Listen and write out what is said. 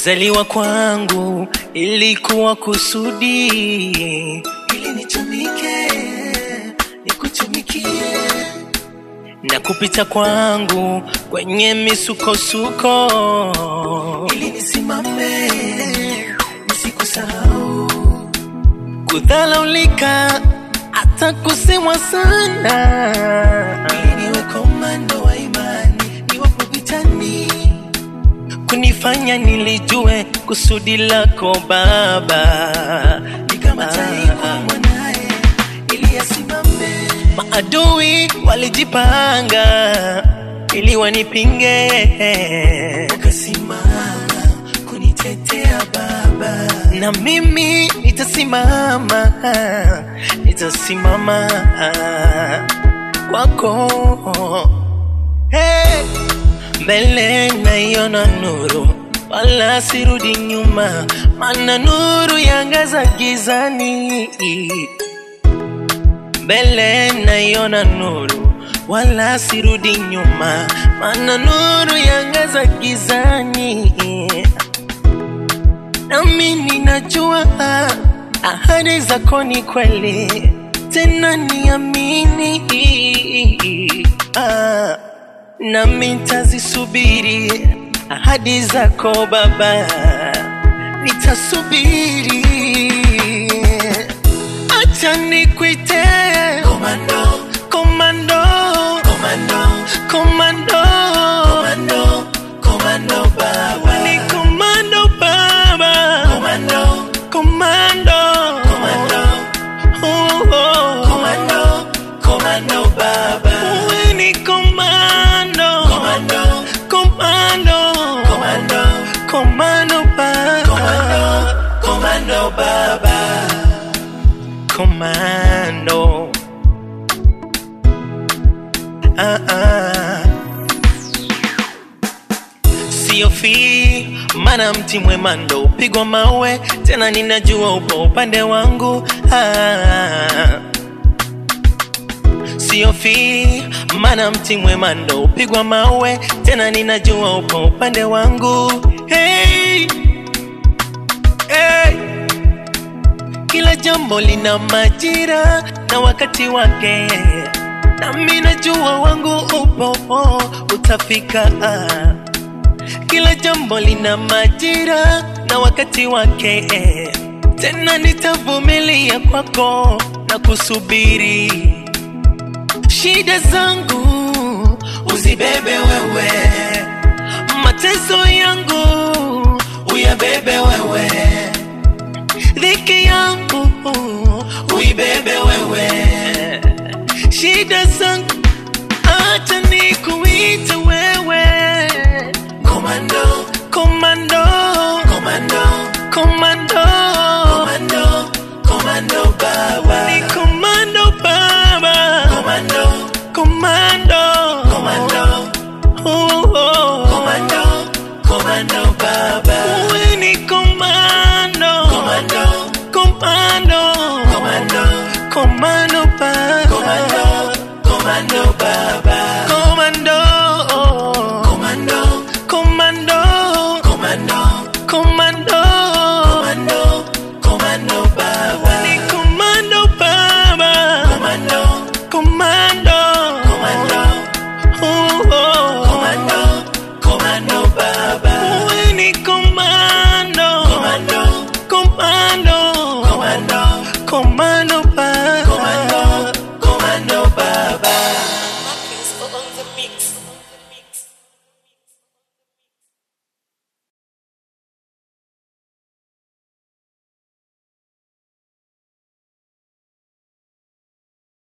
Kuzaliwa kwangu ilikuwa kusudi ili nitumike, nikutumikie na kupita kwangu kwenye misukosuko ili nisimame, nisikusahau, kudhalaulika hata kusemwa sana, ili niwe komando wa imani, niwapo vitani kunifanya nilijue kusudi lako Baba, nikamataikwa mwanaye ili asimame. Maadui walijipanga ili wanipinge, ukasimama kunitetea Baba, na mimi nitasimama, nitasimama kwako hey mbele naiona nuru, wala sirudi nyuma, mana nuru yangaza gizani. Mbele naiona nuru, wala sirudi nyuma, mana nuru yangaza gizani. Nami ninajua ahadi zako ni kweli, tena niamini ah nami nitazisubiri ahadi zako Baba, nitasubiri. Acha nikuite komando, komando, komando, komando, komando, komando Baba, ni komando Baba, komando, komando, komando, oh, oh. komando, komando Baba, wewe ni komando, komando, komando, komando, komando Baba, komando, komando Baba, komando. Ah, ah. Siofi mana mti mwema ndo upigwa mawe, tena ninajua upo upande wangu ah. Siofi mana mti mwema ndo upigwa mawe, tena ninajua upo upande wangu hey, hey. Kila jambo lina majira na wakati wake, nami najua wangu upo utafika. Kila jambo lina majira na wakati wake, tena nitavumilia kwako na kusubiri shida zangu uzibebe wewe, mateso yangu uyabebe wewe, dhiki yangu uibebe wewe, shida zangu acha nikuite wewe, komando, komando, komando, komando, komando, komando baba, ni komando baba, komando, komando, komando, oh, oh. komando, komando baba, wewe ni komando, komando, komando, komando, komando baba, komando, komando baba, komando, komando, komando, komando, komando, komando, komando baba, ni komando baba, komando, komando, komando, oh, oh. komando, komando baba, wewe ni komando, komando, komando, komando, komando baba.